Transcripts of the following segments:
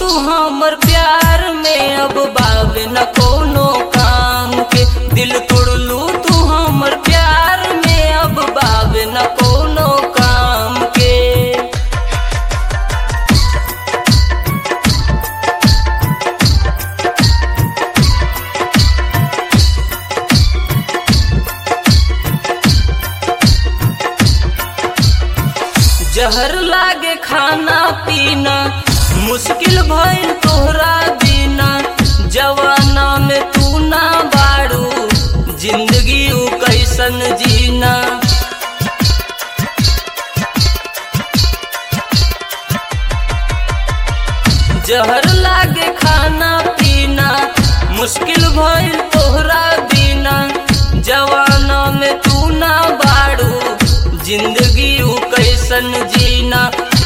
हमर प्यार में अब बावे न कोनो काम के दिल तोड़लू तू हमर प्यार में अब बावे न कोनो काम के जहर लागे खाना पीना मुश्किल भइल तोहरा बिना जवाना में तू ना बाड़ू जिंदगी उ कैसन जीना जहर लागे खाना पीना मुश्किल भइल तोहरा बिना जवाना में तू ना बाड़ू जिंदगी उ कैसन जीना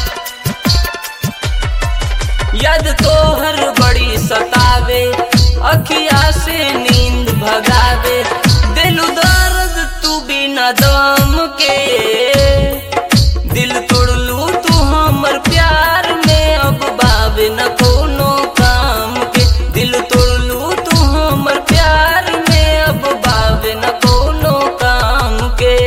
याद तोहर बड़ी सतावे अखिया से नींद भगावे दिल दर्द तू बिना दम के दिल तोड़लू तू हमर प्यार में अब बावे न कोनो काम के दिल तोड़लू तू हमर प्यार में अब बावे न कोनो काम के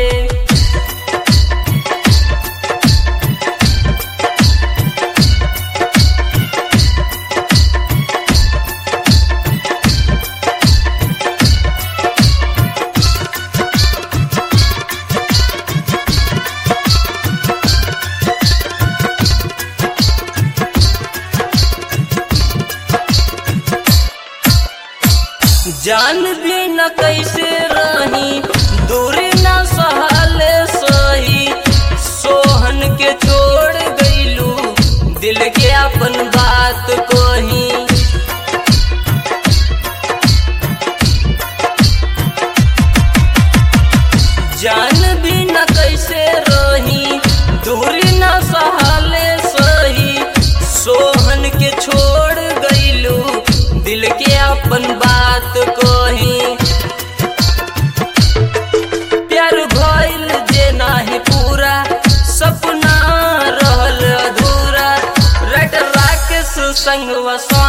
जान भी न कैसे रही दूरी न सहले सही सोहन के छोड़ गईलू दिल के अपन बात कोही जान भी न कैसे रही दूरी न सहले सही सोहन के छोड़ गईलू दिल के अपन बात कोही प्यार भइल जे नाही पूरा सपना रहल अधूरा रट राकेश संग वसा